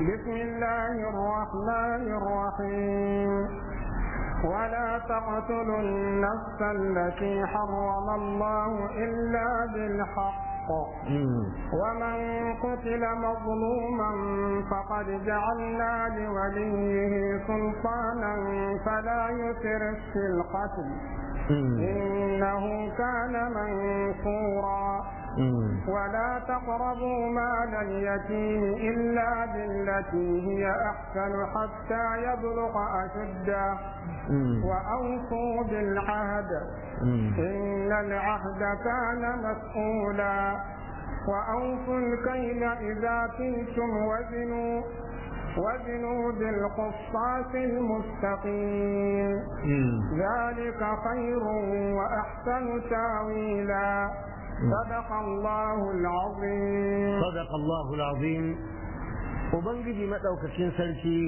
بسم الله الرحمن الرحيم ولا تقتلوا النفس التي حرم الله إلا بالحق ومن قتل مظلوما فقد جعلنا لوليه سلطانا فلا يسرف في القتل إنه كان منصورا ولا تقربوا مال اليتيم إلا بالتي هي أحسن حتى يبلغ أشده وأوفوا بالعهد إن العهد كان مسؤولا وأوفوا الكيل إذا كلتم وزنوا وزنوا بالقصاص المستقيم ذلك خير وأحسن تاويلا صدق الله العظيم صدق الله العظيم وبنجي مدوكacin sarki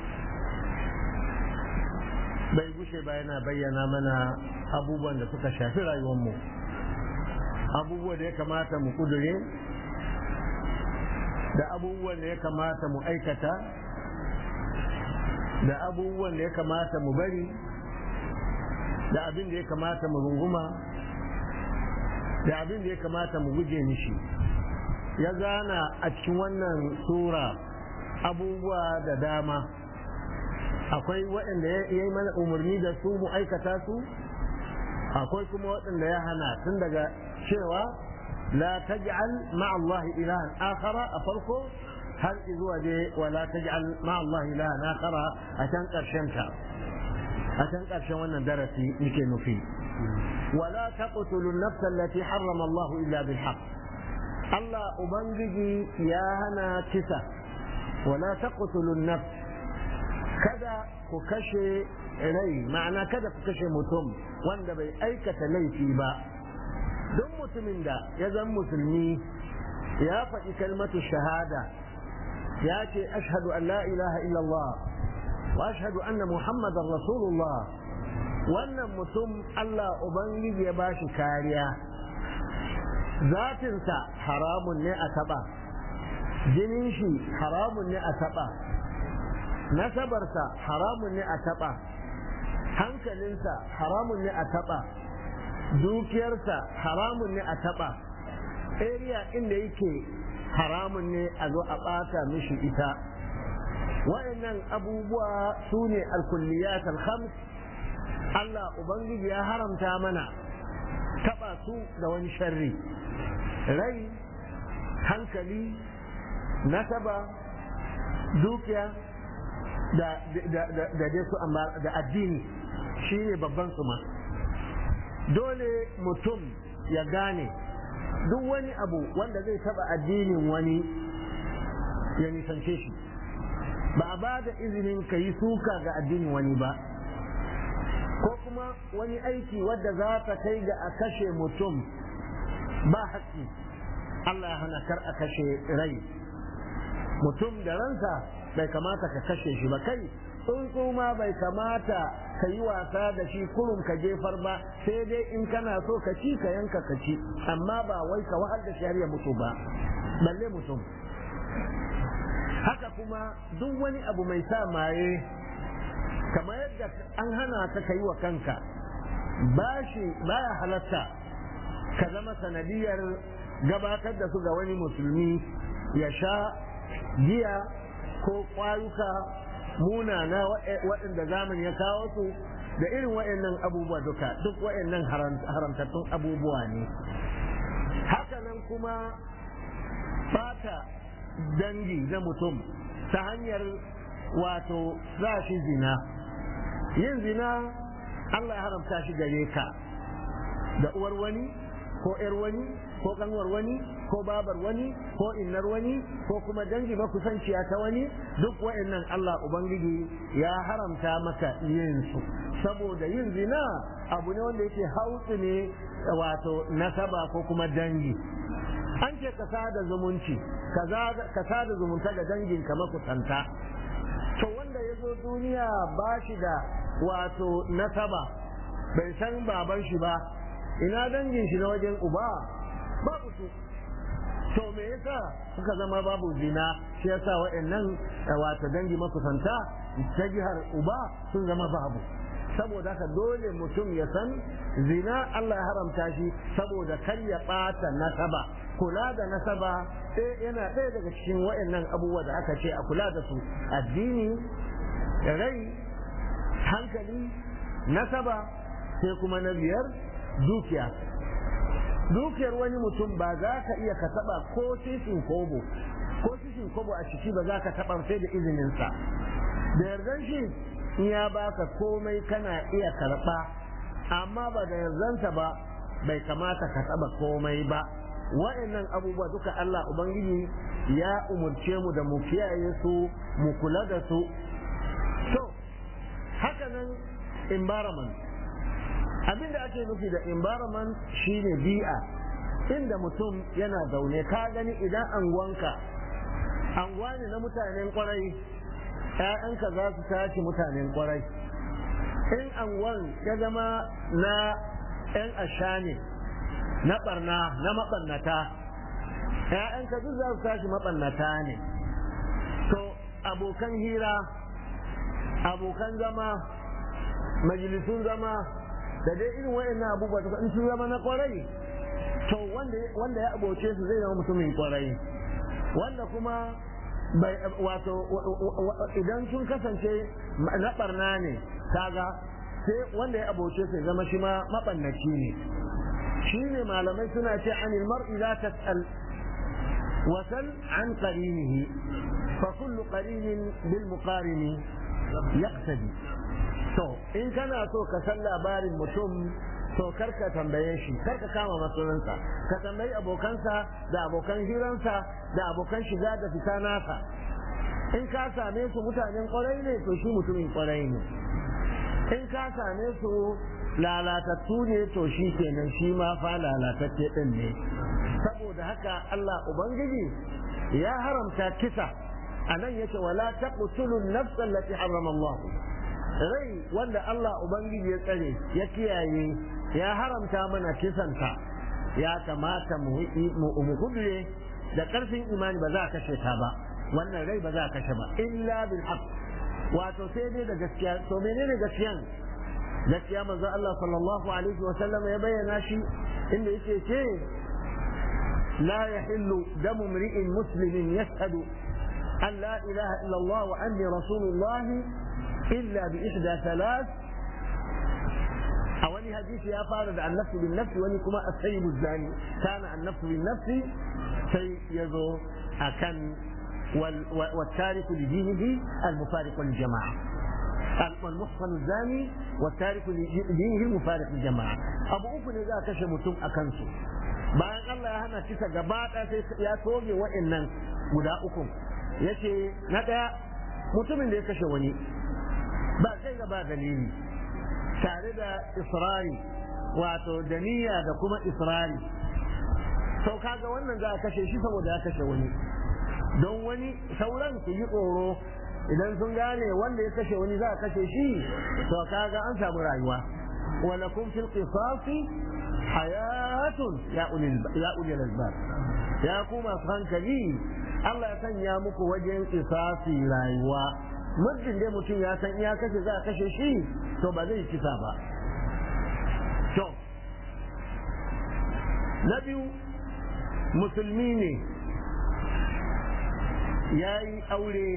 bai gushe ba yana bayyana mana abubuwan da suka shafi rayuwarmu abubuwan da ya kamata mu kudure da abubuwan da ya kamata mu aikata da abubuwan da ya kamata mu bari da abin da ya kamata mu runguma da abin da ya kamata mu guje mishi ya gana a cikin wannan sura abubuwa da dama akwai waɗanda ya yi mana umarni da su mu aikata su akwai kuma waɗanda ya hana tun daga cewa la taj'al ma'a Allah ilahan akhara a farko har zuwa je wa la taj'al ma'a Allah ilahan akhara a can ƙarshen ta a can ƙarshen wannan darasi yake nufi ولا تقتلوا النفس التي حرم الله إلا بالحق الله أبنجي يا هنا كسا ولا تقتلوا النفس كذا ككشي rai ma'ana kada ku kashe mutum wanda bai aikata laifi ba don mutumin da ya zan musulmi ya faɗi kalmatu shahada ya ce ashhadu an la ilaha illallah wa ashhadu anna muhammadan rasulullah wannan mutum Allah Ubangiji ya ba shi kariya zatinsa haramun ne a taɓa jinin shi haramun ne a taɓa nasabarsa haramun ne a taɓa hankalinsa haramun ne a taɓa dukiyarsa haramun ne a taɓa area inda yake haramun ne a zo a ɓata mishi ita wa'annan abubuwa su ne alkulliyat alhams Allah Ubangiji ya haramta mana taɓa su da wani sharri rai hankali nasaba dukiya da dai su da addini shi ne babban su ma dole mutum ya gane duk wani abu wanda zai taɓa addinin wani ya nisance shi ba a ba da izinin ka yi suka ga addinin wani ba ko kuma wani aiki wadda za ta kai ga a kashe mutum ba haƙƙi Allah ya hana kar a kashe rai mutum da ransa bai kamata ka kashe shi ba kai tsuntsu ma bai kamata ka yi wasa da shi kurum ka jefar ba sai dai in kana so ka ci ka yanka ka ci amma ba wai ka wahal da shi har ya mutu ba balle mutum haka kuma duk wani abu mai sa maye kamar yadda an hana ka ka yi wa kanka bashi baya halatta ka zama sanadiyar gabatar da su ga wani musulmi ya sha giya ko kwayuka munana waɗanda zamani ya kawo su da irin waɗannan abubuwa duka duk waɗannan haramtattun abubuwa ne hakanan kuma fata dangi na mutum ta hanyar wato za shi zina yin zina Allah ya haramta shi gare ka da uwar wani ko ‘yar wani ko kanwar wani ko babar wani ko innar wani ko kuma dangi makusanciya ta wani duk wa'annan Allah Ubangiji ya haramta maka yin su saboda yin zina abu ne wanda yake hautsu ne wato nasaba ko kuma dangi an ce ka sada zumunci ka sada zumunta ga danginka makusanta to wanda ya zo duniya ba shi da wato nasaba bai san baban shi ba ina dangin shi na wajen uba babu su to me yasa suka zama babu zina shi yasa waɗannan wato dangi makusanta ta jihar uba sun zama babu saboda haka dole mutum ya san zina Allah ya haramta shi saboda kar ya ɓata nasaba kula da nasaba yana ɗaya daga cikin waɗannan abubuwa da aka ce a kula da su addini rai hankali nasaba sai kuma na biyar dukiya dukiyar wani mutum ba za ka iya ka taba ko sisin kobo ko sisin kobo a ciki ba za ka taba sai da izininsa da yardan shi in ya baka komai kana iya karba amma ba da yardansa ba bai kamata ka taba komai ba wa'annan abubuwa duka Allah Ubangiji ya umurce mu da mu kiyaye su mu kula da su to haka nan environment abin da ake nufi da environment shine bi'a inda mutum yana zaune ka gani idan anguwanka anguwa ne na mutanen kwarai ‘ya'yanka za su tashi mutanen kwarai in anguwan ya zama na ‘yan asha ne na barna na maɓannata ‘ya'yanka duk za su tashi maɓannata ne to abokan hira abokan zama majalisun zama da dai irin wayannan abubuwa da in sun zama na kwarai to wanda ya aboce su zai zama mutumin kwarai wanda kuma bai wato idan sun kasance na barna ne kaga sai wanda ya aboce su zama shi ma mabannaci ne shi ne malamai suna ce anil mar'i la tas'al wasal an qarinihi fa kullu qarinin bil muqarini yaqtadi to in kana so ka san labarin mutum to karka tambaye shi karka kama masunansa ka tambayi abokansa da abokan hiransa da abokan shiga da fita nasa in ka same su mutanen kwarai ne to shi mutumin kwarai ne in ka same su lalatattu ne to shi kenan shi ma fa lalatacce din ne saboda haka Allah ubangiji ya haramta kisa anan yace wala taqtulu an-nafsa allati harrama Allah rai wanda Allah Ubangiji ya tsare ya kiyaye ya haramta mana kisanta ya kamata mu kudure da ƙarfin imani ba za a kashe ta ba wannan rai ba za a kashe ba illa bil haqq wato sai dai da gaskiya to menene gaskiyan gaskiya manzo Allah sallallahu alaihi wa sallam ya bayyana shi inda yake ce la yahillu damu mri'in muslimin yashhadu an la ilaha illa Allah wa anni rasulullah إلا بإحدى ثلاث أولي حديث يا فارد النفس بالنفس ولي كما السيب الزاني كان النفس بالنفس سيزو أكن والتارك لدينه المفارق للجماعة والمحصن الزاني والتارك لدينه المفارق للجماعة أبو أكن إذا كشمتم أكنسو bayan Allah ya hana kisa gaba ɗaya sai ya toge wa'annan guda uku yace na ɗaya mutumin da ya kashe wani ba kai ba dalili tare da israri wato da niyya da kuma israri sau kaga wannan za a kashe shi saboda ya kashe wani don wani sauran su yi tsoro idan sun gane wanda ya kashe wani za a kashe shi to kaga an samu rayuwa ولكم في القصاص حياة يا أولي يا أولي الألباب يا كوما hankali Allah ya sanya muku wajen kisasi rayuwa muddin dai mutum ya san iya kashe za a kashe shi to ba zai kisa ba to na biyu musulmi ne ya yi aure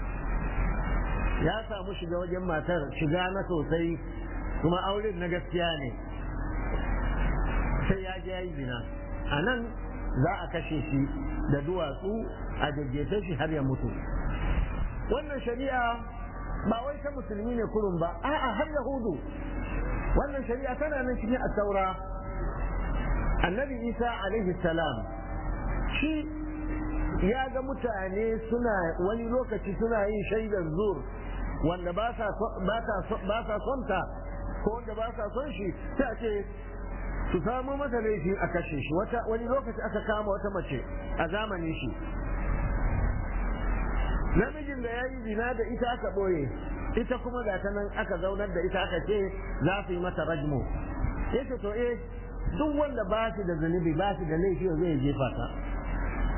ya samu shiga wajen matar shiga na sosai kuma auren na gaskiya ne sai ya je ya yi zina a nan za a kashe shi da duwatsu a jajjefe shi har ya mutu wannan shari'a ba wai ta musulmi ne kurun ba a'a har yahudu wannan shari'a tana nan cikin asaura annabi isa alaihi salam shi ya ga mutane suna wani lokaci suna yin shaidar zur wanda ba sa son ta ko wanda ba sa son shi sai a ce su samu masa laifi a kashe shi wani lokaci aka kama wata mace a zamanin shi namijin da ya yi zina da ita aka ɓoye ita kuma ga ta nan aka zaunar da ita aka ce za su yi mata rajmo ya ce to eh duk wanda ba shi da zunubi ba shi da laifi zai jefa ta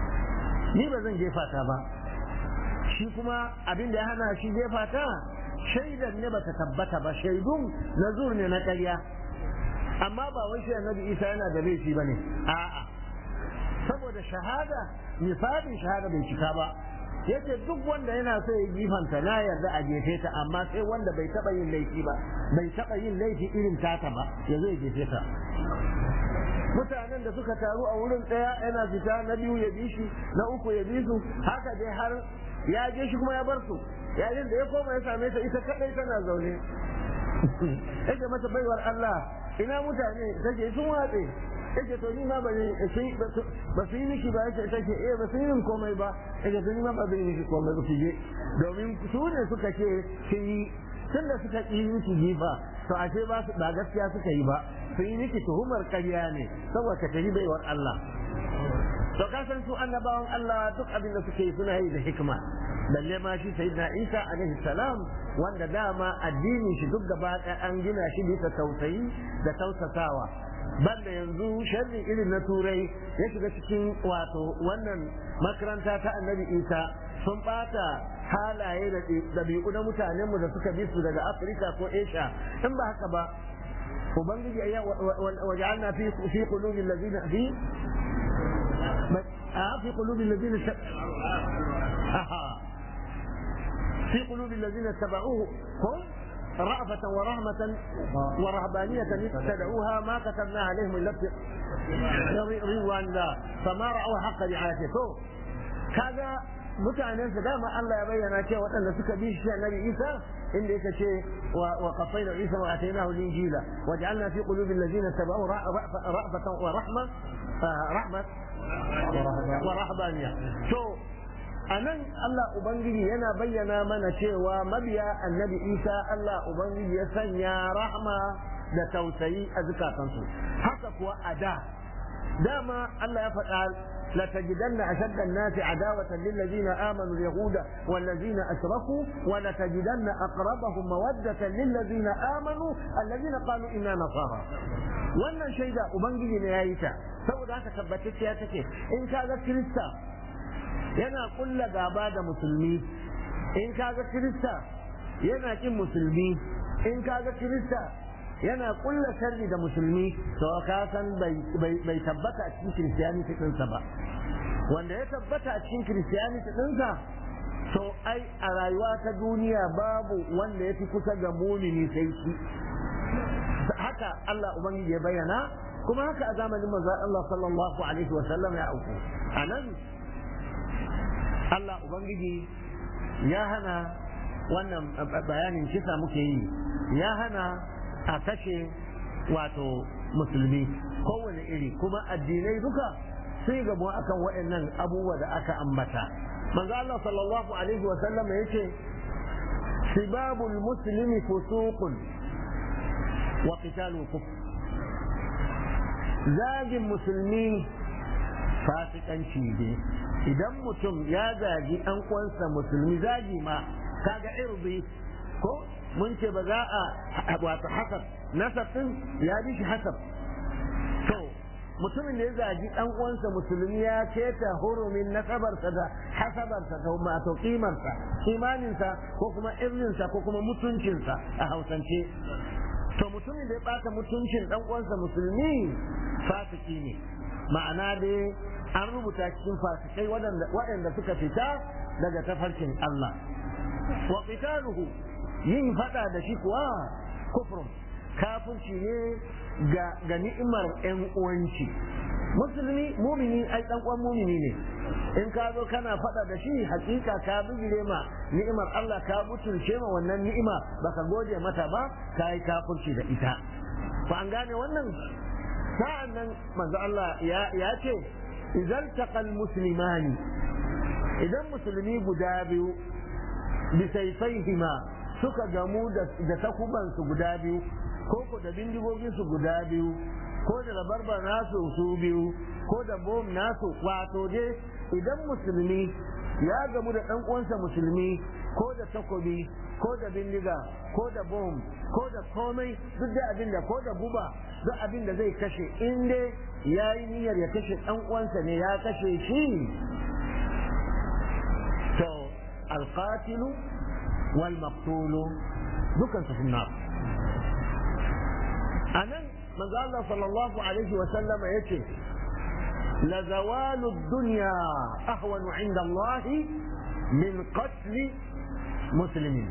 ni ba zan jefa ta ba shi kuma abin da ya hana shi jefa ta shaidan ne bata tabbata ba shaidun nazur ne na ƙarya amma ba wai shi annabi isa yana da laifi bane a'a saboda shahada misalin shahada bai cika ba yace duk wanda yana so ya jifanta na yarda a jefe ta amma sai wanda bai taba yin laifi ba bai taba yin laifi irin tata ba ya zo ya jefe ta mutanen da suka taru a wurin ɗaya yana fita na biyu ya bi shi na uku ya bi su haka dai har ya je shi kuma ya bar su yayin da ya koma ya same ta ita kadai tana zaune yake mata baiwar Allah ina mutane take sun watse yake to ni ma ba ne ba su yi miki ba yake take eh ba su yi min komai ba yake to ni ma ba zai miki komai ba je domin su ne suka ce kin yi tun da suka yi miki jifa to ashe ba su ba gaskiya suka yi ba sun yi miki tuhumar ƙarya ne saboda ta yi baiwar Allah to ka san su annabawan Allah duk abin da suke yi suna yi da hikima balle ma shi sayyidina Isa alaihi salam wanda dama addinin shi duk gaba ɗaya an gina shi bisa tausayi da tausasawa banda yanzu sharri irin na turai ya shiga cikin wato wannan makaranta ta annabi Isa sun bata halaye da ɗabi'u na mutanenmu da suka bi su daga Afirka ko Asia in ba haka ba ubangiji ya waja'alna fi fi qulubil ladina fi في قلوب الذين في قلوب الذين اتبعوه هم رأفة ورحمة ورهبانية ابتدعوها ما كتبنا عليهم إلا رضوان الله فما رأوا حق رعايته كذا mutanen su dama Allah ya bayyana cewa waɗanda suka bi shi annabi Isa inda yake ce wa qaffayna Isa wa atainahu al-injila waj'alna fi qulubi alladhina tabi'u ra'fatan wa rahma rahmat wa rahbaniya to anan Allah ubangiji yana bayyana mana cewa mabiya annabi Isa Allah ubangiji ya sanya rahma da tausayi a zukatansu haka kuwa a da dama Allah ya faɗa لتجدن أشد الناس عداوة للذين آمنوا اليهود والذين أشركوا ولتجدن أقربهم مودة للذين آمنوا الذين قالوا إنا نصارى wannan shaida ubangiji ne ya yi ta saboda haka tabbatacciya take in kaga kirista yana kulla gaba da musulmi in kaga kirista yana kin musulmi in kaga kirista yana kulla sharri da musulmi to ka san bai tabbata a cikin kiristiyaniti ɗinsa ba wanda ya tabbata a cikin kiristiyaniti ɗinsa to ai a rayuwa ta duniya babu wanda ya fi kusa ga mumini sai shi haka Allah ubangiji ya bayyana kuma haka a zamanin manzon Allah sallallahu alaihi wa sallam ya auku anan Allah ubangiji ya hana wannan bayanin kisa muke yi ya hana a kashe wato musulmi kowane iri kuma addinai duka sai gabo akan waɗannan abubuwa da aka ambata manzo Allah sallallahu alaihi wa sallam yace sibabul muslimi fusuqun wa qitalu kufr zagin musulmi fasikanci ne idan mutum ya zagi ɗan uwansa musulmi zagi ma kaga irbi ko mun ce ba za a wato hasab nasab din ya bi shi hasab to mutumin da ya zagi dan uwansa musulmi ya keta hurumin nasabarsa da hasabarsa da wato kimarsa imaninsa ko kuma irninsa ko kuma mutuncinsa a hausance to mutumin da ya bata mutuncin dan uwansa musulmi fasiki ne ma'ana dai an rubuta cikin fasikai waɗanda suka fita daga tafarkin Allah wa qitaluhu yin fada da shi kuwa kufrun kafirci ne ga ga ni'imar ƴan uwanci musulmi mumini ai dan uwan mumini ne in ka zo kana fada da shi hakika ka bijire ma ni'imar Allah ka butulce ma wannan ni'ima baka gode mata ba ka yi kafirci da ita fa an gane wannan sa'an nan manzo Allah ya ce idan taqal muslimani idan musulmi guda biyu bisaifaihima suka gamu da takubansu guda biyu ko ko da bindigoginsu guda biyu ko da rabarbar nasu su biyu ko da bom nasu wato dai idan musulmi ya gamu da ɗan uwansa musulmi ko da takobi ko da bindiga ko da bom ko da komai duk da abin da ko da guba duk abin da zai kashe in dai ya yi niyyar ya kashe ɗan uwansa ne ya kashe shi alqatilu wal maqtulu dukan su finnar anan manzo Allah sallallahu alaihi wa sallama yace la zawalu dunya ahwanu inda Allah min qatl muslimin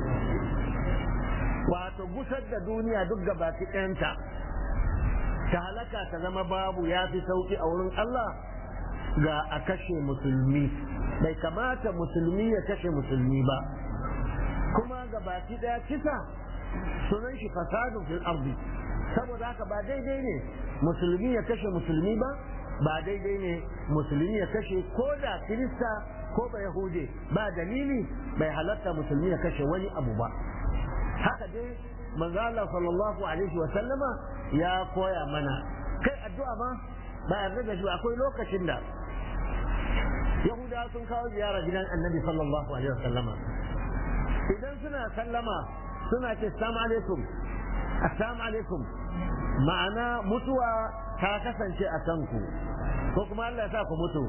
wato gusar da duniya duk gabaki ɗayanta ta halaka ta zama babu ya fi sauki a wurin Allah ga a kashe musulmi bai kamata musulmi ya kashe musulmi ba kuma ga baki daya kisa sunan shi fasadun fil ardi saboda haka ba daidai ne musulmi ya kashe musulmi ba ba daidai ne musulmi ya kashe ko da kirista ko ba yahude ba dalili bai halatta musulmi ya kashe wani abu ba haka dai manzo Allah sallallahu alaihi wa sallama ya koya mana kai addu'a ma ba yarda da shi akwai lokacin da yahudawa sun kawo ziyara gidan annabi sallallahu alaihi wa sallama idan suna sallama suna ce assalamu alaikum assalamu alaikum ma'ana mutuwa ta kasance a kanku ko kuma Allah ya sa ku mutu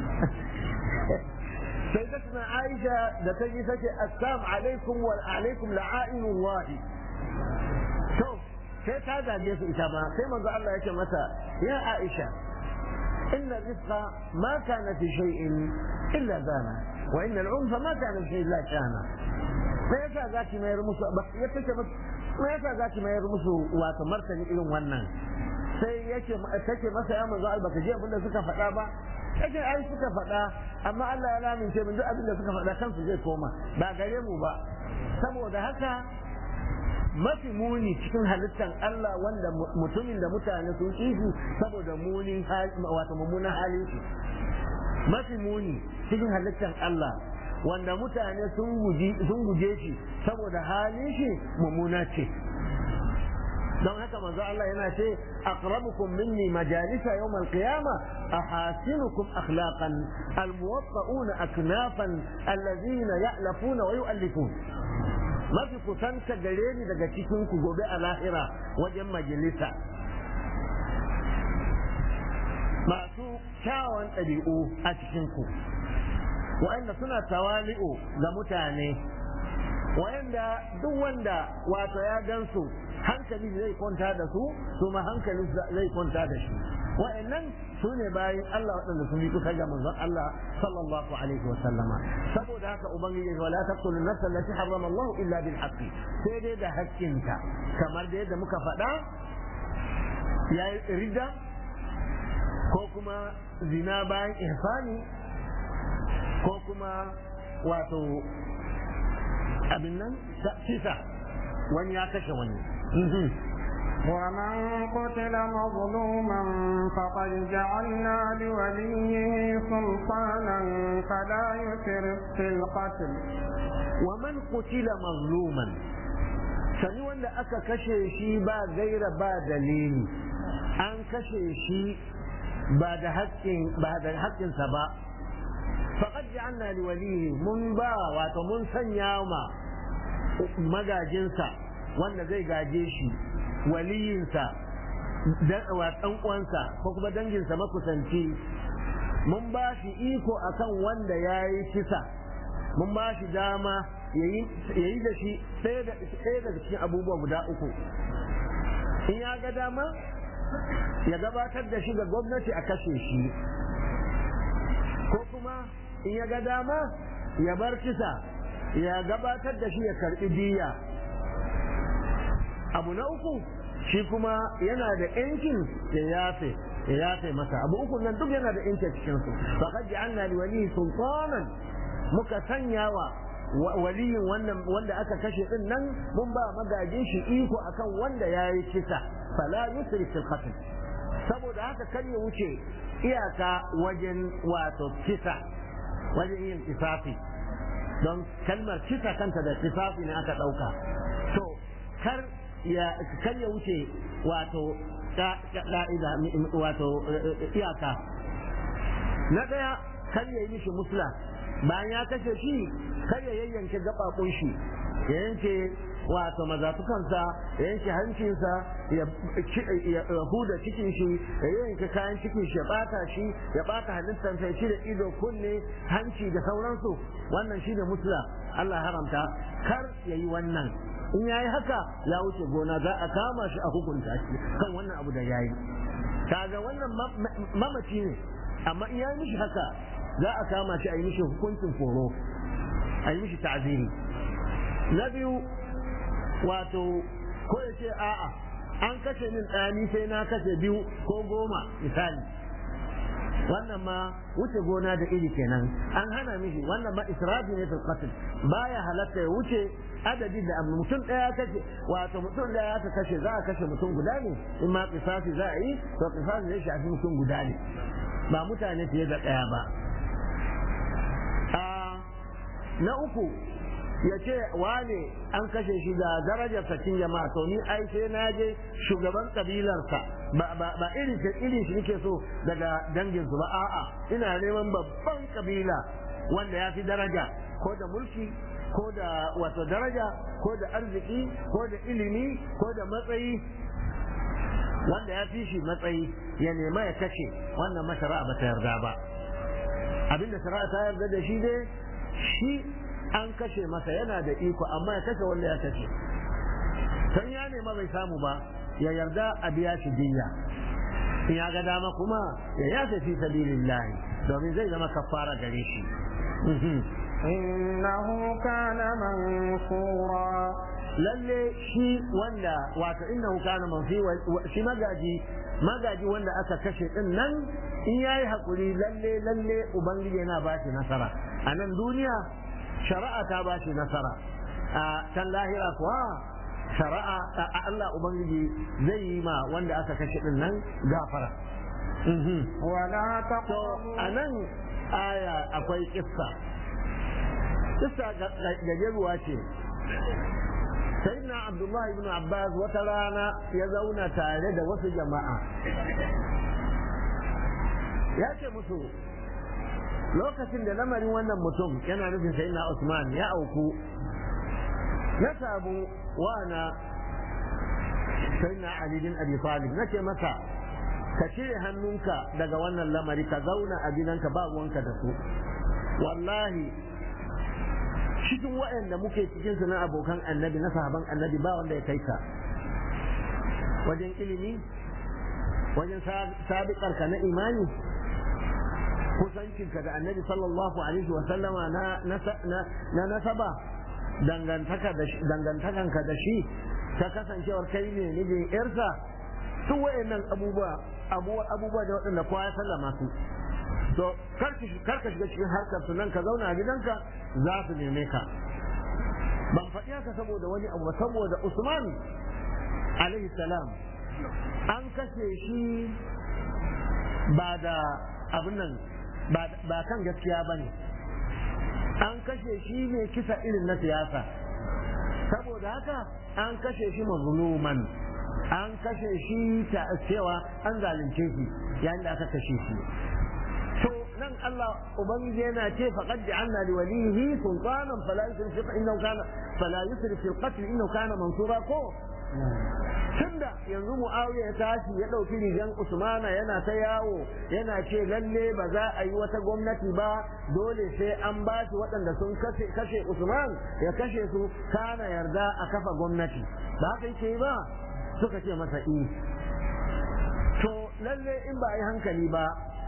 sai ta tuna Aisha da ta yi sace assalamu alaikum wa alaikum la'ainullahi to sai ta zage su ita ma sai manzo Allah ya ce mata ya Aisha inna rizqa ma kana fi shay'in illa zana wa inna al'unfa ma kana fi shay'in illa kana me yasa zaki mayar musu ya tace me yasa zaki mayar musu wato martani irin wannan sai yake take masa ya manzo Allah baka ji abin da suka faɗa ba yake ai suka faɗa amma Allah ya lamince min duk abin da suka faɗa kansu zai koma ba gare mu ba saboda haka mafi muni cikin halittar Allah wanda mutumin da mutane sun kishi saboda munin wato mummunan halin shi mafi muni cikin halittar Allah wanda mutane sun guje shi saboda halin shi mummuna ce don haka manzo Allah yana ce aqrabukum minni majalisa yawm al-qiyama ahasinukum akhlaqan almuwatta'una aknafan alladhina ya'lafuna wa yu'allifun mafi kusanta gare ni daga cikin ku gobe a lahira wajen majalisa masu kyawun ɗabi'u a cikin ku wa'anda suna tawali'u ga mutane wa'anda duk wanda wato ya gansu hankali zai kwanta da su su ma hankali zai kwanta da shi wa'annan su ne bayan Allah waɗanda sun yi kusa ga manzon Allah sallallahu alaihi wa sallama saboda haka ubangiji wa la taqtulu nafsa allati harrama Allah illa bil haqqi sai dai da haƙƙinta kamar da yadda muka faɗa yayi ridda ko kuma zina bayan ihsani ko kuma wato abin nan kisa wani ya kashe wani ومن قتل مظلوما فقد جعلنا لوليه سلطانا فلا يسرف في القتل ومن قتل مظلوما sani wanda aka kashe shi ba gaira ba dalili an kashe shi ba da haƙƙin ba da haƙƙinsa ba faqad ja'alna li walihi mun ba wato mun sanya ma magajinsa wanda zai gaje shi waliyinsa wa ɗan uwansa ko kuma danginsa makusanci mun ba shi iko akan wanda ya yi kisa mun ba shi dama ya yi da shi ɗaya daga cikin abubuwa guda uku in ya ga dama ya gabatar da shi ga gwamnati a kashe shi ko kuma in ya ga dama ya bar kisa ya gabatar da shi ya karɓi diya abu na uku shi kuma yana da yankin ya yafe ya yafe masa abu uku nan duk yana da yankin cikin su faqad ja'alna li wali sultanan muka sanya wa waliyin wannan wanda aka kashe din nan mun ba magajin shi iko akan wanda yayi kisa fala yusri fil qatl saboda haka kar ya wuce iyaka wajen wato kisa wajen yin kisafi don kalmar kisa kanta da kisafi ne aka dauka to kar ya kar ya wuce wato ka'ida wato iyaka na daya kar ya yi mishi musla bayan ya kashe shi kar ya yayyanke gababun shi ya yanke wato mazafukansa ya yanke hancinsa ya huda cikin shi ya yanke kayan cikin shi ya bata shi ya bata halittarsa ya cire ido kunne hanci da sauransu wannan shine musula Allah haramta kar ya yi wannan in ya yi haka ya wuce gona za a kama shi a hukunta shi kan wannan abu da ya yi kaga wannan mamaci ne amma in ya yi mishi haka za a kama shi a yi mishi hukuncin foro a yi mishi ta'ziri na biyu wato ko ya ce a'a an kashe min ɗani sai na kashe biyu ko goma misali wannan ma wuce gona da iri kenan an hana mishi wannan ma israfi ne fil qatl baya halatta ya wuce adadi da mutum daya kashe wato mutum daya ka kashe za a kashe mutum guda ne in ma kisasi za a yi to kisasi zai shafi mutum guda ne ba mutane fiye da daya ba na uku ya ce wane an kashe shi da darajar cikin jama'a to ni ai sai na je shugaban kabilarsa ba irin irin shi nake so daga dangin su ba a'a ina neman babban kabila wanda ya fi daraja ko da mulki ko da wato daraja ko da arziki ko da ilimi ko da matsayi wanda ya fi shi matsayi ya nema ya kashe wannan mashara'a ba ta yarda ba abinda shari'a ta yarda da shi dai shi an kashe masa yana da iko amma ya kashe wanda ya kashe san ya nema bai samu ba ya yarda a biya shi diya in ya ga dama kuma ya yafe fi sabilillahi domin zai zama kafara gare shi إنه كان منصورا lalle shi wanda wato innahu kana manfi shi magaji magaji wanda aka kashe din nan in yayi hakuri lalle lalle ubangiji yana ba shi nasara a nan duniya shari'a ta ba shi nasara a can lahira kuwa shari'a a Allah ubangiji zai yi ma wanda aka kashe din nan gafara ولا to تقربوا a nan aya akwai kissa kissa gajeruwa ce sayyidina abdullahi ibn abbas wata rana ya zauna tare da wasu jama'a ya ce musu lokacin da lamarin wannan mutum yana nufin sayyidina usman ya auku na samu wana sayyidina ali bin abi talib nace masa ka cire hannunka daga wannan lamari ka zauna a gidanka ba ruwanka da su wallahi cikin waɗanda muke cikin su na abokan annabi na sahaban annabi ba wanda ya kai ka wajen ilimi wajen sabiƙarka na imani kusancinka da annabi sallallahu alaihi wa sallama na nasaba dangantakanka da shi ta kasancewar kai ne mijin yarsa duk waɗannan abubuwa abubuwa da waɗanda kowa ya sallama su to kar ka shiga cikin harkar su nan ka zauna a gidanka za su neme ka ban faɗi haka saboda wani abu ba saboda Usman alaihi salam an kashe shi ba da abin nan ba kan gaskiya ba ne an kashe shi ne kisa irin na siyasa saboda haka an kashe shi mazluman an kashe shi ta cewa an zalunce shi yayin da aka kashe shi to nan Allah ubangiji yana ce faqad ja'alna li walihi sultanan fala yusrif innahu kana fala yusrif fil qatl innahu kana mansura ko tunda yanzu muawiya ya tashi ya dauki rigan usmana yana ta yawo yana ce lalle ba za a yi wata gwamnati ba dole sai an ba shi waɗanda sun kashe usman ya kashe su kana yarda a kafa gwamnati ba haka yake yi ba suka ce masa i to lalle in ba a yi hankali ba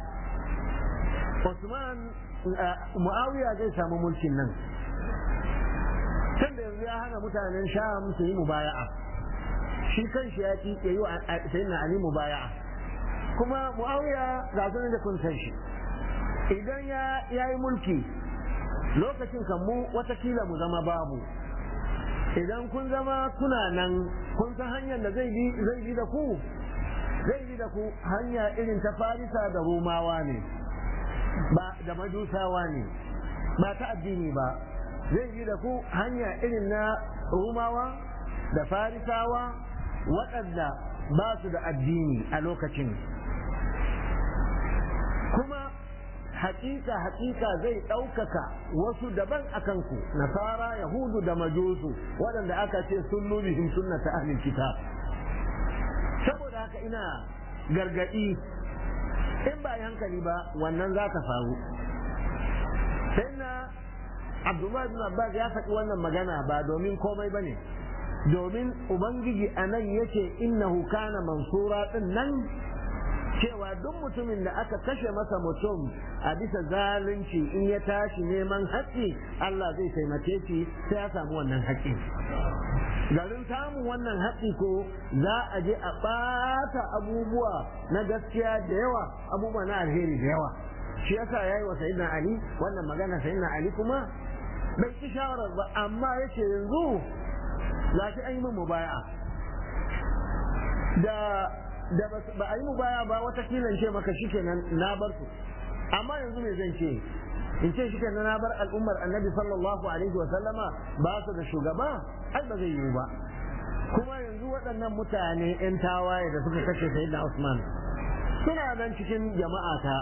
Usman Muawiya zai samu mulkin nan tun da yanzu ya hana mutanen Sham su yi mubaya'a shi kan shi ya ki yi wa sayyidina Ali mubaya'a kuma Muawiya ga su da kun san shi idan ya yi mulki lokacin kan mu watakila mu zama babu idan kun zama kuna nan kun san hanyar da zai bi zai bi da ku zai bi da ku hanya irin ta farisa da romawa ne ba da majusawa ne ba ta addini ba zai bi da ku hanya irin na romawa da farisawa waɗanda ba su da addini a lokacin kuma hakika hakika zai ɗaukaka wasu daban a kanku nasara yahudu da majusu waɗanda aka ce sun nubihim sunnata ahlil kitab saboda haka ina gargaɗi in ba yi hankali ba wannan za ta faru sai na abdullahi bin abbas ya faɗi wannan magana ba domin komai ba ne domin ubangiji a nan yake innahu kana mansura ɗin nan cewa duk mutumin da aka kashe masa mutum a bisa zalunci in ya tashi neman haƙƙi Allah zai taimake shi sai ya samu wannan haƙƙi garin samun wannan haƙƙi ko za a je a ɓata abubuwa na gaskiya da yawa abubuwa na alheri da yawa shi yasa yayi wa sayyidina Ali wannan magana sayyidina Ali kuma bai ci shawarar ba amma yace yanzu za shi an yi min mubaya'a da da ba a yi mu baya ba wata kilan ce maka shikenan na bar su amma yanzu me zan ce in ce shikenan na bar al'ummar annabi sallallahu alaihi wa sallama ba su da shugaba ai ba zai yiwu ba kuma yanzu waɗannan mutane yan tawaye da suka kashe sayyidina Usman suna nan cikin jama'a ta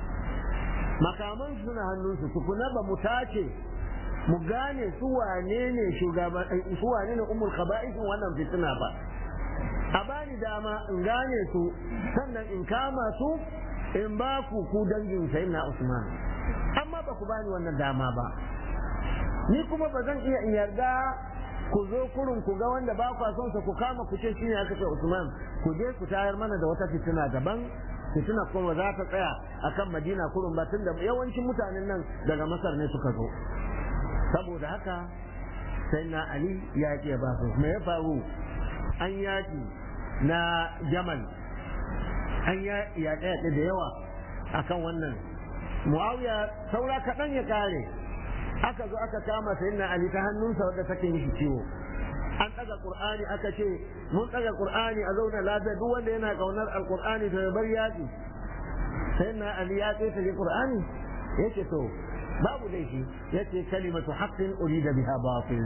makaman suna hannunsu tukuna ba mu tace mu gane su wane ne shugaban su wane ne ummul khaba'isin wannan fitina ba a bani dama in gane su sannan in kama su in ba ku ku dangin sai na Usman amma ba ku bani wannan dama ba ni kuma ba zan iya in yarda ku zo kurun ku ga wanda ba ku son sa ku kama ku ce shine aka ce Usman ku je ku tayar mana da wata fitina daban fitina kuma za ta tsaya akan Madina kurun ba tunda yawancin mutanen nan daga Masar ne suka zo saboda haka sai na Ali ya ke ba su me ya faru an yaki na jamal an yaƙe-yaƙe da yawa akan wannan muawiya saura kaɗan ya ƙare aka zo aka kama sayyidina ali ta hannunsa wadda take mishi ciwo an ɗaga ƙur'ani aka ce mun ɗaga ƙur'ani a zauna lafiya duk wanda yana ƙaunar alƙur'ani to ya bar yaƙi sayyidina ali ya ƙetare ƙur'ani yace to babu laifi yace kalimatu haqqin urida biha batil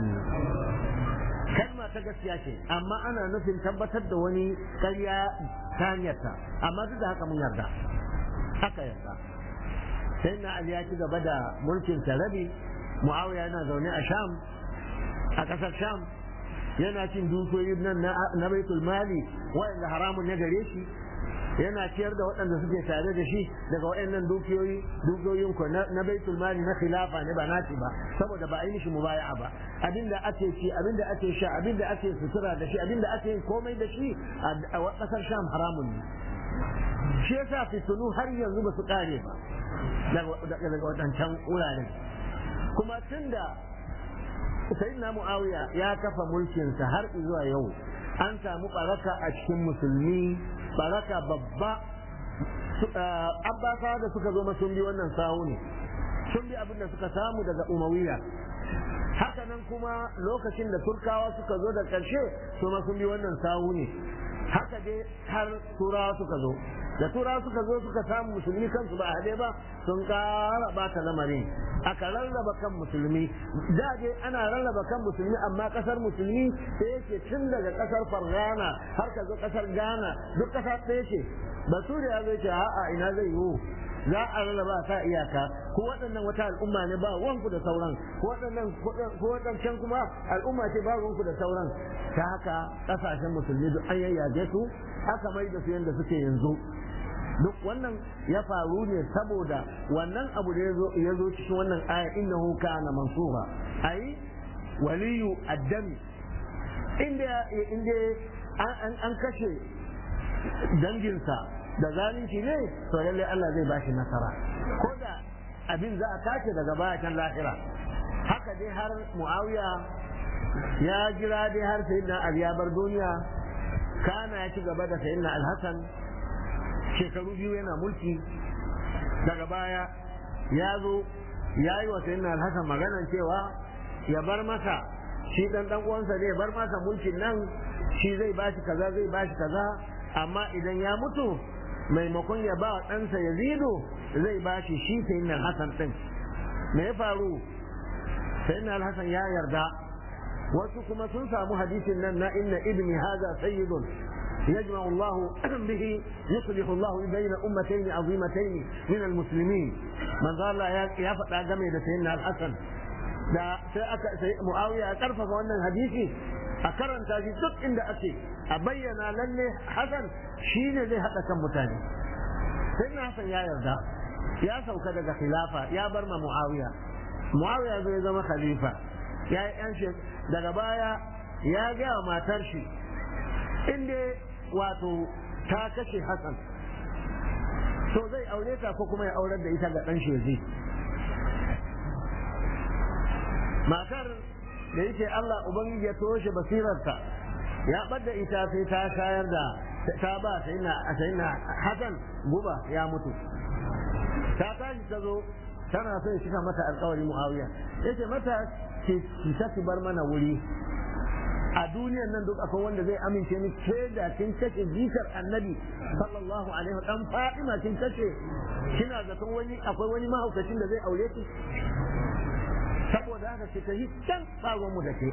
kalma ta gaskiya ce amma ana nufin tabbatar da wani karya ta hanyarta amma duk da haka mun yarda haka yarda sai na ali ya ci gaba da mulkin rabi muawiya yana zaune a sham a ƙasar sham yana cin dukiyoyi nan na baitul mali waɗanda haramun ya gare shi yana ciyar da waɗanda suke tare da shi daga waɗannan dukiyoyi dukiyoyin ko na baitul mali na khilafa ne ba naci ba saboda ba a yi mishi mubaya'a ba abinda ake ci abinda ake sha abinda ake sutura da shi abinda ake yin komai da shi a ƙasar sham haramun ne shi yasa fitinu har yanzu ba su kare ba daga waɗancan wuraren kuma tunda sayyidina muawiya ya kafa mulkinsa har zuwa yau an samu baraka a cikin musulmi baraka babba abbasa da suka zo sun bi wannan sahu ne sun bi abin da suka samu daga umawiya haka nan kuma lokacin da turkawa suka zo da ƙarshe su ma sun bi wannan sahu ne haka dai har turawa suka zo da turawa suka zo suka samu musulmi kansu ba a haɗe ba sun ƙara bata lamarin aka rarraba kan musulmi da dai ana rarraba kan musulmi amma kasar musulmi sai yake tun daga kasar fargana har ka zo kasar ghana duk kasa ɗaya ce bature ya zai ce a'a ina zai yiwu za a rarraba ta iyaka ko waɗannan wata al'umma ne ba wanku da sauran ko waɗannan ko waɗancan kuma al'umma ce ba wanku da sauran ta haka ƙasashen musulmi duk an yayyage su aka mai da su yadda suke yanzu duk wannan ya faru ne saboda wannan abu da ya zo cikin wannan aya innahu kana mansura ai waliyu addami inda inda an kashe danginsa da zalunci ne to lalle Allah zai bashi nasara ko da abin za a tace daga bayan lahira haka dai har muawiya ya jira dai har sayyidina ali ya bar duniya kana ya ci gaba da sayyidina al-hasan shekaru biyu yana mulki daga baya ya zo ya yi wa sayyidina alhassan maganan cewa ya bar masa shi dan dan uwansa ne ya bar masa mulkin nan shi zai bashi kaza zai bashi kaza amma idan ya mutu maimakon ya ba ɗansa yazidu zai bashi shi sayyidina alhassan din me ya faru sayyidina alhassan ya yarda wasu kuma sun samu hadisin nan na inna ibni haza sayyidun يجمع الله به يصلح الله بين أمتين عظيمتين من المسلمين من قال يا فتى جميل سيدنا الحسن da sai aka sai Muawiya ya karfafa wannan hadisi a karanta shi duk inda ake a bayyana lalle Hassan shine zai hada kan mutane sai na Hassan ya yarda ya sauka daga khilafa ya bar ma Muawiya Muawiya zai zama khalifa ya yi yan shi daga baya ya ga matar shi inda wato ta kashe Hassan to zai aure ta ko kuma ya aurar da ita ga dan shi zai matar da yake Allah ubangiji ya toshe basirarta ya bada ita sai ta shayar da ta ba sai na sai na Hassan guba ya mutu ta tashi ta zo tana so ya cika mata alƙawari Muawiya yace mata ki ta ki bar mana wuri a duniyan nan duk akwai wanda zai amince ni ke da kin kashe jikar annabi sallallahu alaihi wa dan Fatima kin kashe kina zaton wani akwai wani mahaukacin da zai aure ki saboda haka ce ta yi can tsagon mu da ke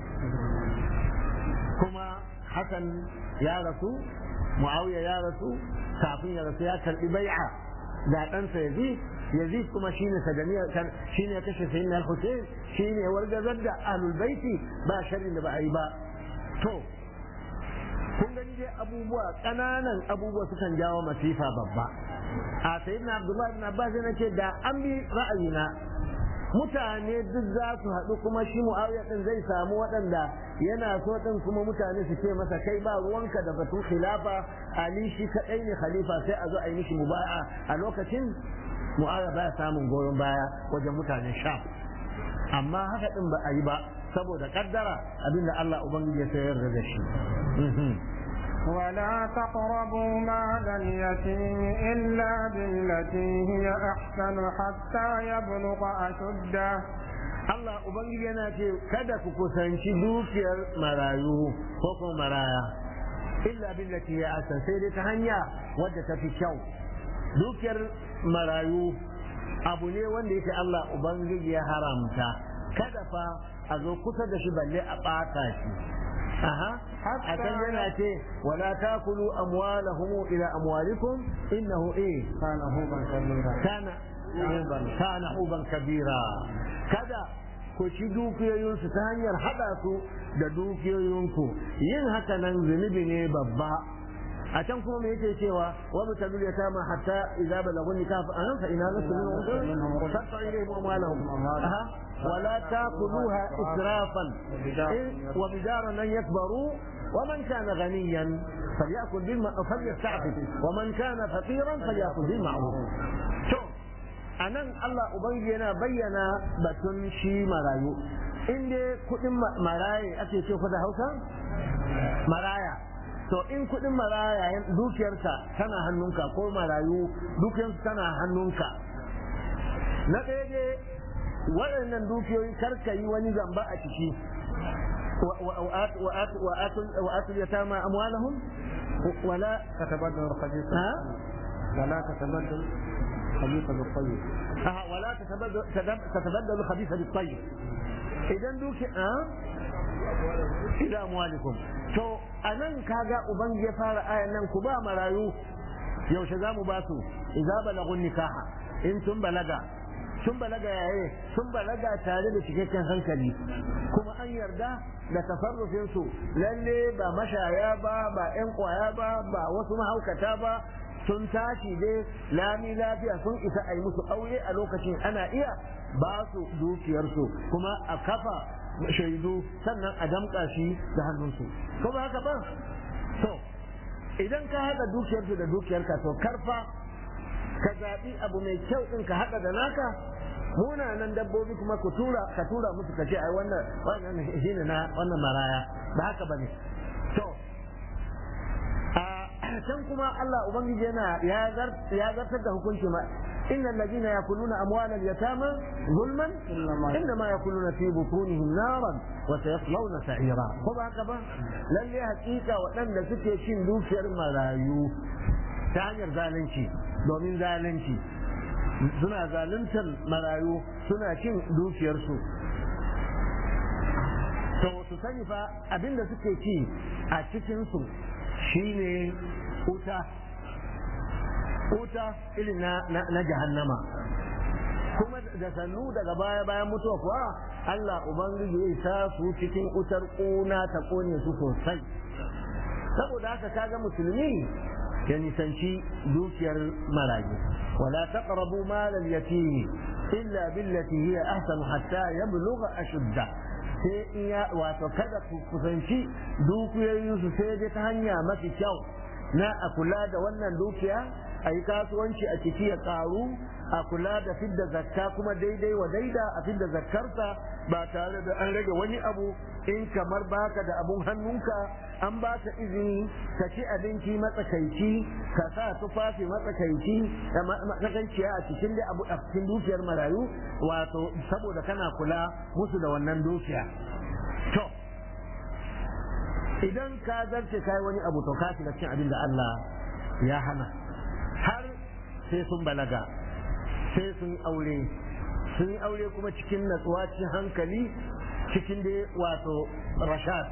kuma hakan ya rasu muawiya ya rasu kafin ya rasu ya karbi bai'a da ɗansa yazid yazid kuma shine sadaniyar shine ya kashe sayyidina al-husayn shine ya wargazar da ahlul baiti ba sharrin da ba a yi ba to kun gani dai abubuwa ƙananan abubuwa sukan jawo masifa babba a sayyidina abdullahi ibn abbas yana ce da an bi ra'ayina mutane duk za su haɗu kuma shi mu'awiya ɗin zai samu waɗanda yana so ɗin kuma mutane su ce masa kai ba ruwanka da batun khilafa ali shi kaɗai ne khalifa sai a zo a yi mishi muba'a a lokacin mu'awiya baya samun goyon baya wajen mutanen sham amma haka ɗin ba a yi ba saboda kaddara abinda Allah ubangiji ya sayar da shi ولا تقربوا مال اليتيم إلا بالتي هي أحسن حتى يبلغ أشده Allah Ubangiji yana ce kada ku kusanci dukiyar marayu ko kuma maraya illa billati ya asan sai dai ta hanya wadda ta fi kyau dukiyar marayu abu ne wanda yake Allah Ubangiji ya haramta kada fa a zo kusa da shi balle a ɓata shi aha a can yana ce wala takulu amwalahum ila amwalikum innahu eh كان هوبا كبيرا kana kana huban kabira kada ku ci dukiyoyinsu ta hanyar hada su da dukiyoyinku yin haka nan zunubi ne babba a can kuma me yake cewa wa mutalul yatama hatta idza balagun nikah fa an fa ina nasu min fatta ilayhim amwalahum aha ولا تاكلوها اسرافا وبدارا ان يكبروا ومن كان غنيا فليأكل بالمعروف فليستعفف ومن كان فقيرا فليأكل بالمعروف شوف anan Allah Ubangiji yana bayyana batun shi marayu in dai kudin maraye ake ce da Hausa maraya to in kudin maraya dukiyarka tana hannunka ko marayu dukiyarsu tana hannunka na ɗaya dai waɗannan dukiyoyi karka yi wani zamba a ciki وآتوا اليتامى أموالهم ولا تتبدل الخبيث ها ولا تتبدل الخبيث بالطيب آه ولا تتبدل تتبدل الخبيث بالطيب إذا دوك ها إلى أموالكم to a nan kaga uban ya fara ayan nan ku ba marayu yaushe za mu ba su idza balagun nikaha in sun balaga sun balaga yaye sun balaga tare da cikakken hankali kuma an yarda da tasarrufin su lalle ba mashaya ba ba yan kwaya ba ba wasu mahaukata ba sun tashi dai lami lafiya sun isa a yi musu aure a lokacin ana iya ba su dukiyarsu kuma a kafa shaidu sannan a damƙa shi da hannunsu ko ba haka ba to idan ka haɗa dukiyarsu da dukiyarka to karfa ka zaɓi abu mai kyau ɗin ka haɗa da naka munanan dabbobi kuma ku tura ka tura musu ka ce ai wannan wannan shine na wannan maraya ba haka bane to a can kuma Allah ubangiji yana ya zartar da hukunci ma إن الذين يأكلون أموال اليتامى ظلما إنما يأكلون في بطونهم نارا وسيصلون سعيرا خذ هكذا لن يحقيقة ولن لسكي شين دوشر ملايو تعنير ذالنشي دومين ذالنشي suna zaluntar marayu suna cin dukiyarsu to su sani fa abinda suke ci a cikinsu shine wuta wuta irin na jahannama kuma da sannu daga baya bayan mutuwa kuwa Allah Ubangiji ya sa su cikin wutar ƙuna ta ƙone su sosai saboda haka kaga musulmi ya nisanci dukiyar marayu wala taqrabu mal al-yatim illa billati hiya ahsan hatta yablugha ashudda sai iya wato kada ku kusanci dukiyoyin su sai dai ta hanya mafi kyau na a kula da wannan dukiya a yi kasuwanci a ciki ya karu a kula da fidda zakka kuma daidai wa daida a fidda zakkarsa ba tare da an rage wani abu in kamar baka da abun hannunka an baka izini ka ci abinci matsakaici ka sa tufafi matsakaici da matsakaiciya a cikin da abu a cikin dukiyar marayu wato saboda kana kula musu da wannan dukiya to idan ka zarce kai wani abu to ka shiga cikin abin da Allah ya hana har sai sun balaga sai sun aure sun yi aure kuma cikin natsuwa cikin hankali cikin dai wato rashad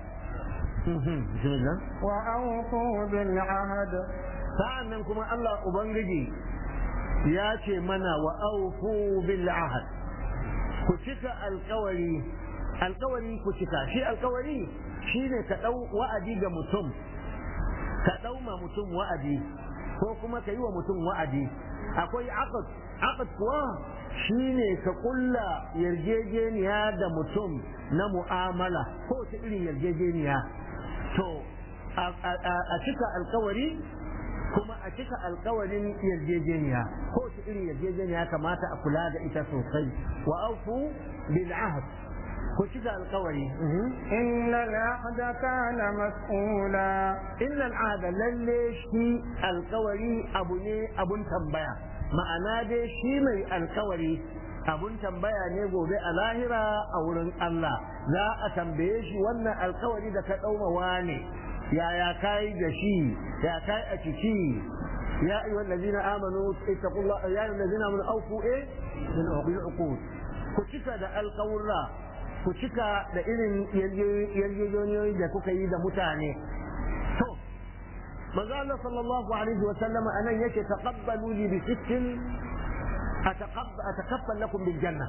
wa auku bil ahad sa'an nan kuma Allah ubangiji ya ce mana wa auku bil ahad ku cika alkawari alkawari ku cika shi alkawari shine ka dau wa'adi ga mutum ka dau ma mutum wa'adi ko kuma ka yi wa mutum wa'adi akwai aqd aqd kuwa shine ka kulla yarjejeniya da mutum na mu'amala ko ta irin yarjejeniya to a cika alkawari kuma a cika alkawarin yarjejeniya ko ta irin yarjejeniya kamata a kula da ita sosai wa aufu bil ahd ku cika alkawari inna al'ahda kana mas'ula inna al'ada lalle shi alkawari abu ne abun tambaya ma'ana dai shi mai alkawari abun tambaya ne gobe a lahira a wurin Allah za a tambaye shi wannan alkawari da ka ɗauma wane yaya kai da shi ya kai a ciki ya ayyuhal ladina amanu ittaqullah ya ayyuhal ladina amanu awfu eh bil uqud ku cika da alkawurra ku cika da irin yarjejeniyoyi da kuka yi da mutane to manzo Allah sallallahu alaihi wa sallam anan yake taqabbalu li bi sittin atakaffal lakum bil janna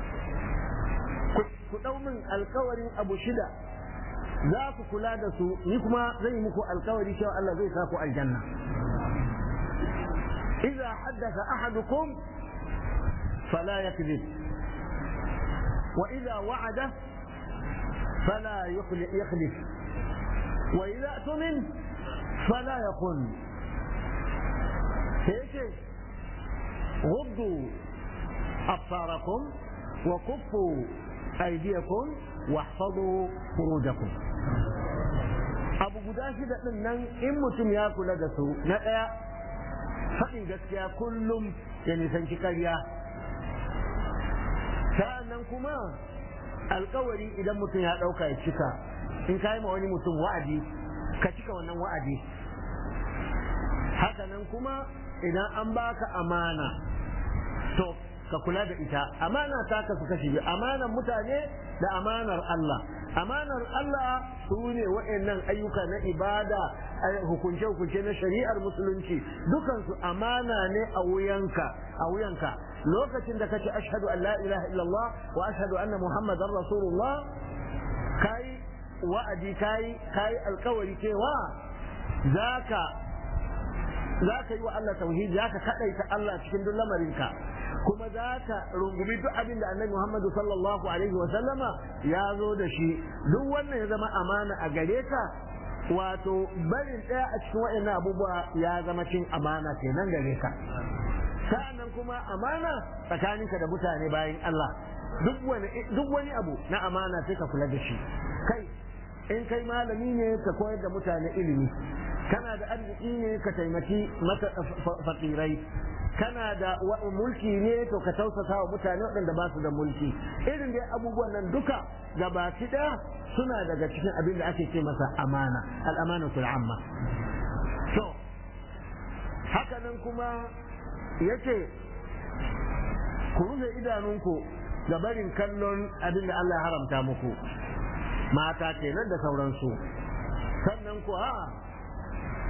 ku dau min alkawarin abu shida za ku kula da su ni kuma zai muku alkawari cewa Allah zai sa ku aljanna idza haddatha ahadukum fala yakذب وإذا وعد فلا يخلف وإذا اؤتمن فلا يخن هيك غضوا أبصاركم وكفوا أيديكم واحفظوا فروجكم abu guda shida ɗin nan in mutum ya kula da su na ɗaya faɗin gaskiya kullum ya nisanci karya sa'annan kuma alkawari idan mutum ya ɗauka ya cika in ka yi ma wani mutum wa'adi ka cika wannan wa'adi hakanan kuma idan an baka amana to ka kula da ita amana ta kasu kashi biyu amanar mutane da amanar Allah amanar Allah su ne wa'annan ayyuka na ibada hukunce-hukunce na shari'ar musulunci dukansu amana ne a wuyanka a wuyanka lokacin da kace ashhadu an la ilaha illallah wa ashhadu anna muhammadar rasulullah kai wa'adi kai kai alkawari cewa zaka zaka yi wa Allah tauhid zaka kadaita Allah cikin duk lamarinka kuma zaka rungumi duk abin da annabi Muhammadu sallallahu alaihi wa sallama ya zo da shi duk wannan ya zama amana a gare ka wato barin ɗaya a cikin waɗannan abubuwa ya zama cin amana kenan gare ka sa'annan kuma amana tsakaninka da mutane bayan Allah duk wani abu na amana sai ka kula da shi kai in kai malami ne ka koyar da mutane ilimi kana da arziki ne ka taimaki mata fakirai kana da mulki ne to ka tausasa wa mutane waɗanda ba su da mulki irin dai abubuwan nan duka gabaki ɗaya suna daga cikin abin da ake ce masa amana al'amanatul amma to haka nan kuma yace ku rufe idanunku ga barin kallon abin da Allah ya haramta muku mata kenan da sauransu sannan ku ha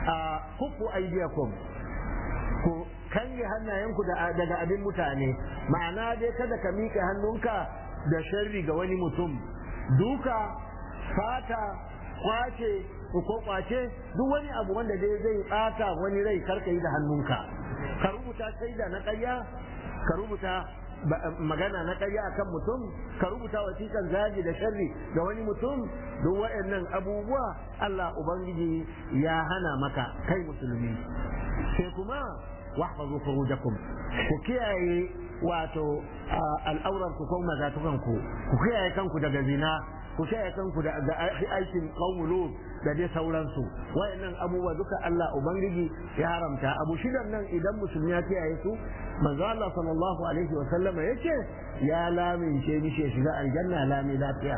a kuku aidiyakum ku kange hannayenku daga abin mutane ma'ana dai kada ka miƙe hannunka da sharri ga wani mutum duka fata kwace ko kwace duk wani abu wanda dai zai bata wani rai karka yi da hannunka ka rubuta shaida na ƙarya ka rubuta magana na ƙarya akan mutum ka rubuta wasiƙan zagi da sharri ga wani mutum duk waɗannan abubuwa Allah ubangiji ya hana maka kai musulmi sai kuma wahfazu furujakum ku kiyaye wato al'auran ku ko mazatukan ku ku kiyaye kanku daga zina ku kiyaye kanku da aikin qaumul da dai sauransu wayannan abubuwa duka Allah ubangiji ya haramta abu shidan nan idan musulmi ya kiyaye su manzo Allah sallallahu alaihi wa sallama yace ya lamince mishi ya shiga aljanna lami lafiya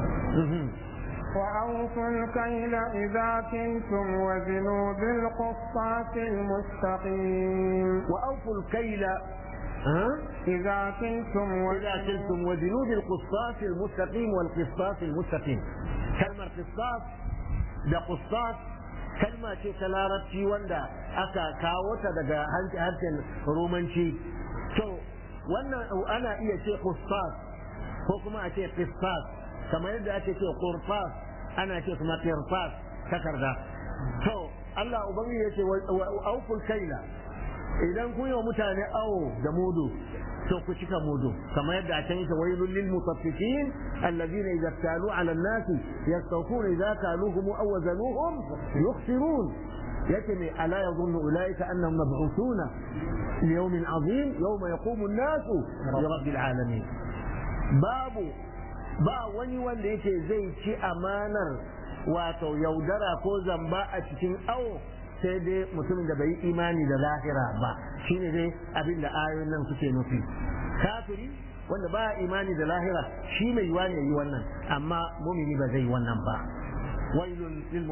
وأوفوا الكيل إذا كنتم وزنوا بالقسطاس المستقيم وأوفوا الكيل ها؟ إذا كنتم إذا كنتم وزنوا بالقسطاس المستقيم والقسطاس المستقيم كلمة قسطاس ده قسطاس kalma ce ta larabci wanda aka kawo ta daga harshen romanci to wannan ana iya ce qistas ko kuma a ce qistas kamar yadda ake ce qurfas ana ce kuma qirfas takarda to Allah ubangiji yace auful kaila idan kun yi wa mutane awo da mudu to ku cika mudu kamar yadda a can yake wailul lil mutaffifin alladhina idza talu ala an-nas yastawfuna idza kaluhum aw wazanuhum yukhsirun yace me ala yadhunnu ulaika annahum mab'uthuna li yawmin 'azim yawma yaqumu an-nas li rabbil alamin babu ba wani wanda yake zai ci amanar wato yaudara ko zamba a cikin awo sai dai mutumin da bai yi imani da lahira ba shine dai abin da ayoyin nan suke nufi kafiri wanda ba imani da lahira shi mai yiwa ne yi wannan amma mumini ba zai yi wannan ba wailun lil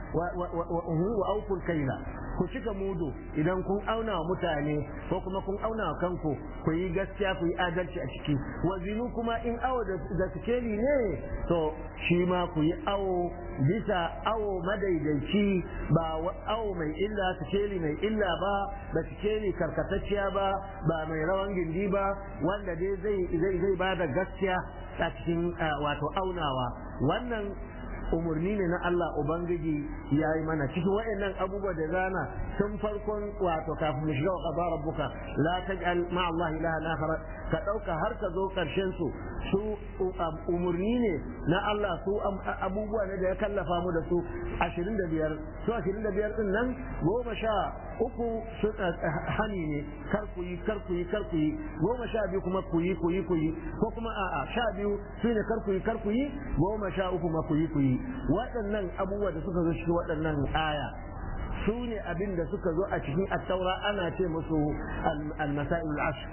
wa awful kaila ku cika mudu idan kun auna wa mutane ko kuma kun auna wa kanku ku yi gaskiya ku yi adalci a ciki wazinu kuma in awo da sikeli ne to shi ma ku yi awo bisa awo madaidaici ba awo mai illa sikeli mai illa ba da sikeli karkatacciya ba ba mai rawan gindi ba wanda dai zai zai ba da gaskiya a cikin wato aunawa wannan umarni ne na Allah Ubangiji ya yi mana cikin wa'annan abubuwa da zana tun farkon wato kafin mu shiga wa qada rabbuka la taj'al ma Allah ilaha akhar ka dauka har ka zo karshen su su umarni ne na Allah su abubuwa ne da ya kallafa mu da su 25 su 25 din nan goma sha uku su hani ne kar ku yi kar ku yi kar ku yi goma sha biyu kuma ku yi ku yi ku yi ko kuma a'a sha biyu su ne kar ku yi kar ku yi goma sha uku ma ku yi ku yi waɗannan abubuwa da suka zo cikin waɗannan aya su ne abin da suka zo a cikin attaura ana ce musu al-masail al-ashr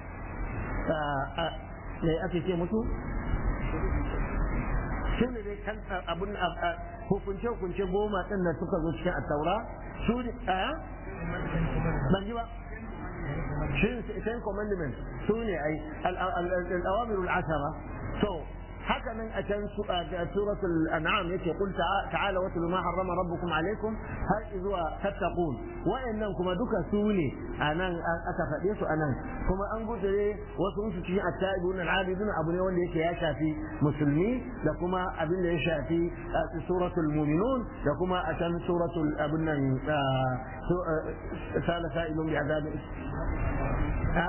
me ake ce musu su ne dai kan abun hukunce hukunce goma ɗin da suka zo cikin attaura su ne a ban ji ba shin commandment su ne ai al-awamirul ashara to haka nan a can suratul an'am yake qul ta'ala wa ma harrama rabbukum alaykum har zuwa tattaqun wayannan kuma duka su ne anan aka faɗe su anan kuma an gudure wasu su cikin at-ta'ibun al-abidun abu ne wanda yake ya shafi musulmi da kuma abin da ya shafi suratul mu'minun da kuma a can suratul abin nan sala sa'ilun bi azabin ha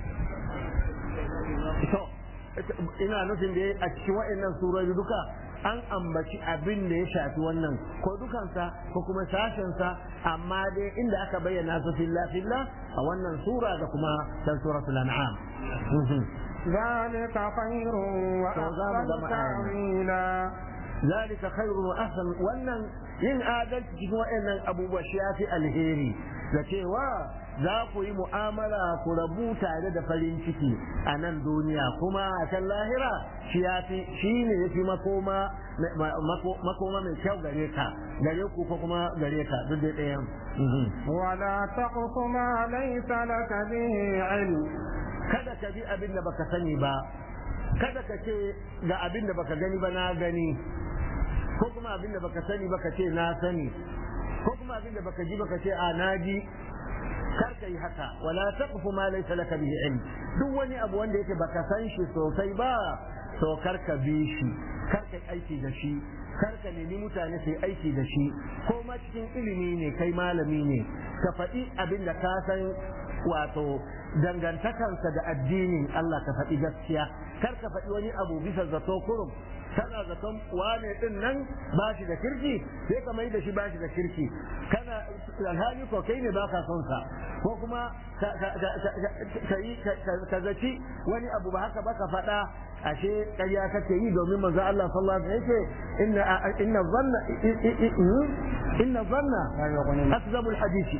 ina nufin da a cikin waɗannan surori duka an ambaci abin da ya shafi wannan ko dukansa ko kuma sashensa amma dai inda aka bayyana su filla filla a wannan sura da kuma san suratul an'am ذلك خير وأحسن تأويلا ذلك خير وأحسن wannan yin adalci cikin waɗannan abubuwa shi ya fi alheri da cewa za ku yi mu'amala ku rabu tare da farin ciki a nan duniya kuma a can lahira shi ya fi shi ne ya fi makoma makoma mai kyau gare ka gare ku ko kuma gare ka duk da ɗayan ولا تقف ما ليس لك به علم kada ka bi abin da baka sani ba kada ka ce ga abin da baka gani ba na gani ko kuma abin da baka sani ba ka ce na sani ko kuma abin da baka ji baka ce a naji kar ka yi haka wala taqfu ma laysa laka bihi ilm duk wani abu wanda yake baka san shi sosai ba to kar ka bi shi kar ka aiki da shi kar ka nemi mutane su yi aiki da shi ko ma cikin ilimi ne kai malami ne ka faɗi abin da ka san wato dangantakansa da addinin Allah ka faɗi gaskiya kar ka faɗi wani abu bisa zato kurum kana zaton wane din nan ba shi da kirki sai ka mai da shi ba shi da kirki kana alhali ko kai ne baka son sa ko kuma ka zaci wani abu ba haka ba ka faɗa ashe ƙarya kake yi domin manzo Allah sallallahu alaihi wasallam yake inna inna dhanna inna dhanna asbabul hadisi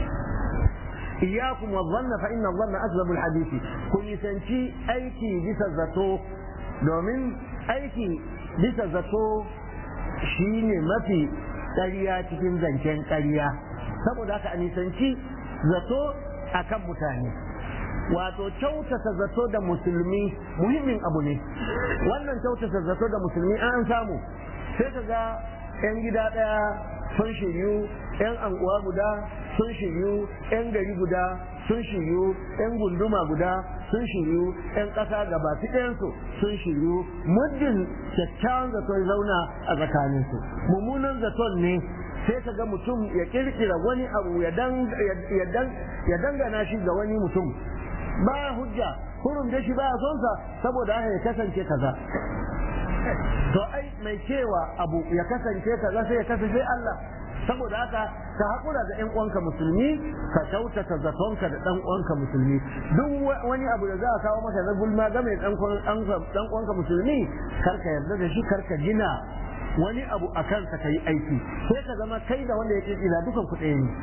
إياكم والظن فإن الظن أكذب الحديث كن يسنشي أيكي بس الزتو دومين أيكي بس الزتو شيني ما في ƙarya cikin zancen ƙarya saboda haka a nisanci zato a kan mutane wato kyautata zato da musulmi muhimmin abu ne wannan kyautata zato da musulmi an samu sai ka ga 'yan gida ɗaya sun shiryu 'yan anguwa guda sun shiryu 'yan gari guda sun shiryu 'yan gunduma guda sun shiryu 'yan ƙasa gaba ɗayansu sun shiryu muddin kyakkyawan zato ya zauna a tsakaninsu mummunan zaton ne sai ka ga mutum ya kirkira wani abu ya dangana shi ga wani mutum ba hujja kurum da shi ba son sa saboda haka ya kasance kaza to ai mai cewa abu ya kasance kaza sai ya kasance Allah saboda haka ka haƙura da ɗan uwanka musulmi ka kyautata zatonka da ɗan uwanka musulmi duk wani abu da za a kawo maka na gulma game da ɗan uwanka musulmi kar ka yarda da shi kar ka gina wani abu a kansa ka yi aiki sai ka zama kai da wanda ya ƙirƙira dukan ku ɗaya ne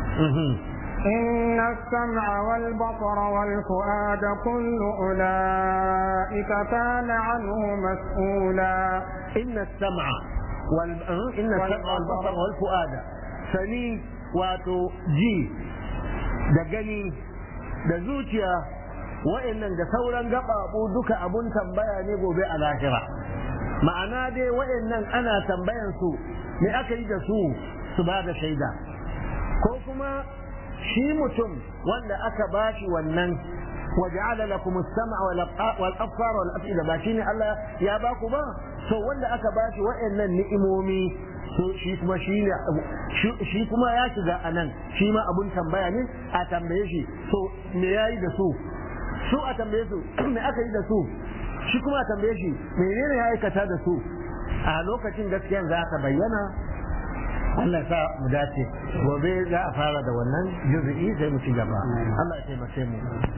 إن السمع والبصر والفؤاد كل أولئك كان عنه مسؤولا إن السمع وال... إن السمع والبصر والفؤاد سني واتو جي da gani da zuciya wa'annan da sauran gaɓaɓu duka abun tambaya ne gobe a lahira ma'ana dai wa'annan ana tambayan su me aka yi da su su ba da shaida ko kuma shi mutum wanda aka bashi wannan waja'ala lakum as-sam'a wal absar wal af'ida ba shine Allah ya ba ku ba to wanda aka bashi wa'annan ni'imomi to shi kuma shi ne shi kuma ya shiga anan shi ma abun tambaya ne a tambaye shi to me yayi da su su a tambaye su me aka yi da su shi kuma a tambaye shi menene ya aikata da su a lokacin gaskiyan za ta bayyana Allah sa mu dace gobe za a fara da wannan juzu'i sai mu ci gaba Allah ya taimake mu